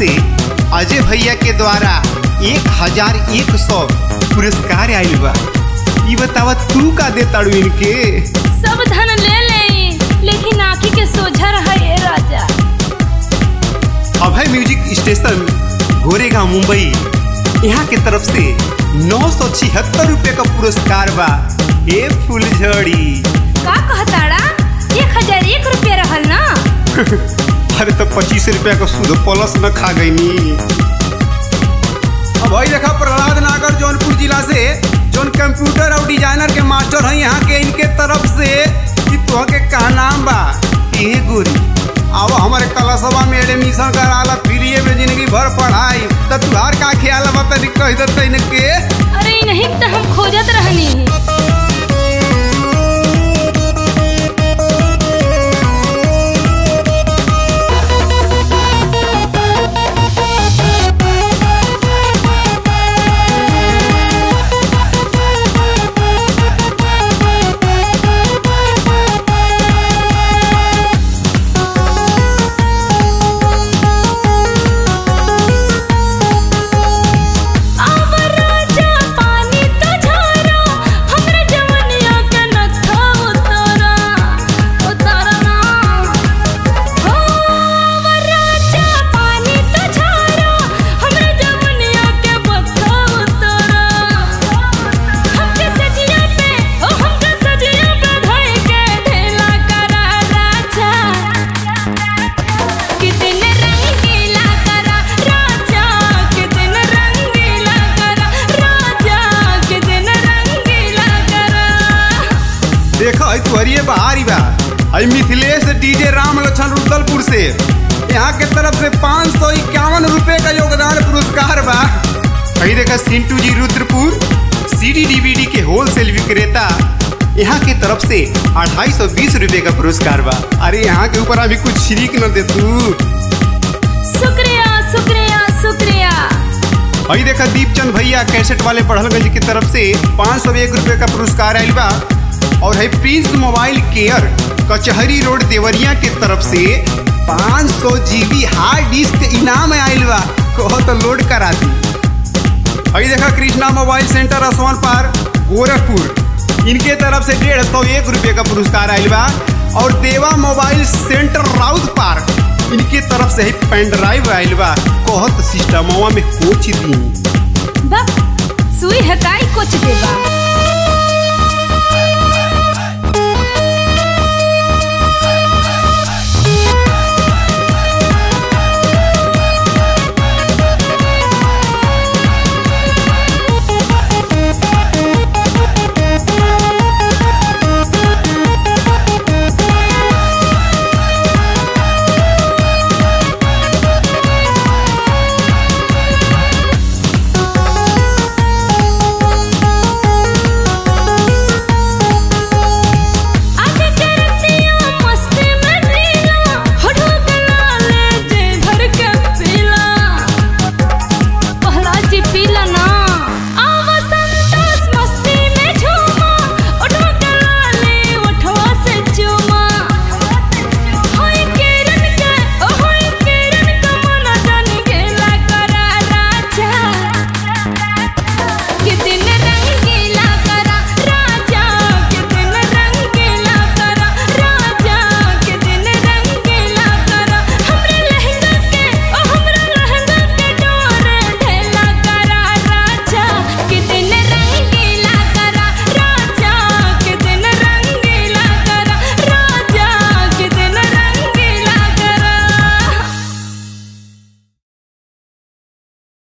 से अजय भैया के द्वारा एक हजार एक सौ पुरस्कार आयल बा ई बतावा तू का दे ताड़ू इनके सब धन ले ले लेकिन आँखी के सोझा रहा ये राजा अभय म्यूजिक स्टेशन गोरेगांव मुंबई यहाँ के तरफ से नौ सौ छिहत्तर रुपये का पुरस्कार बा ए फुलझड़ी का कहताड़ा एक हजार एक रुपया रहल ना अरे तो पच्चीस रुपया का सूद प्लस न खा गई अब भाई देखा प्रहलाद नागर जौनपुर जिला से जौन कंप्यूटर और डिजाइनर के मास्टर हैं यहाँ के इनके तरफ से कि तुह के का नाम बा ए गोरी अब हमारे कलशवा में एडमिशन कराला फ्री में जिंदगी भर पढ़ाई तो तुहार का ख्याल बा तनी कह देते इनके अरे नहीं तो हम खोजत रहनी अब राजा पानी तो झारा हमरा जवनिया के नथा उतारा उतारा ना हो अब राजा पानी तो झारा हमरा जवनिया के बथा उतारा हमके सजिया पे ओ हमके सजिया पे धई के ढेला करा राजा कितने रंगीला करा राजा कितने रंगीला करा राजा कितने रंगीला करा देखो है तुहरिए बहारी बा आई मिथिलेश डीजे राम लक्षण रुदलपुर से यहाँ के तरफ से पाँच सौ इक्यावन रुपये का योगदान पुरस्कार बा कहीं देखा सिंटू जी रुद्रपुर सीडी डीवीडी के होलसेल विक्रेता यहाँ के तरफ से अढ़ाई सौ बीस रुपये का पुरस्कार बा अरे यहाँ के ऊपर अभी कुछ शिरीक न दे तू शुक्रिया शुक्रिया शुक्रिया अभी देखा दीपचंद भैया कैसेट वाले पढ़लगंज की तरफ से पाँच सौ एक रुपये का पुरस्कार आयल बा और है प्रिंस मोबाइल केयर कचहरी रोड देवरिया के तरफ से पाँच सौ जीबी हार्ड डिस्क इनाम आयल बा कहो तो लोड करा दी अभी देखा कृष्णा मोबाइल सेंटर असमान पार गोरखपुर इनके तरफ से डेढ़ सौ एक रुपये का पुरस्कार आयल बा और देवा मोबाइल सेंटर राउत पार्क इनके तरफ से ही पेन ड्राइव आयल बा कहत सिस्टमवा में कोच दी बस सुई हकाई कुछ देबा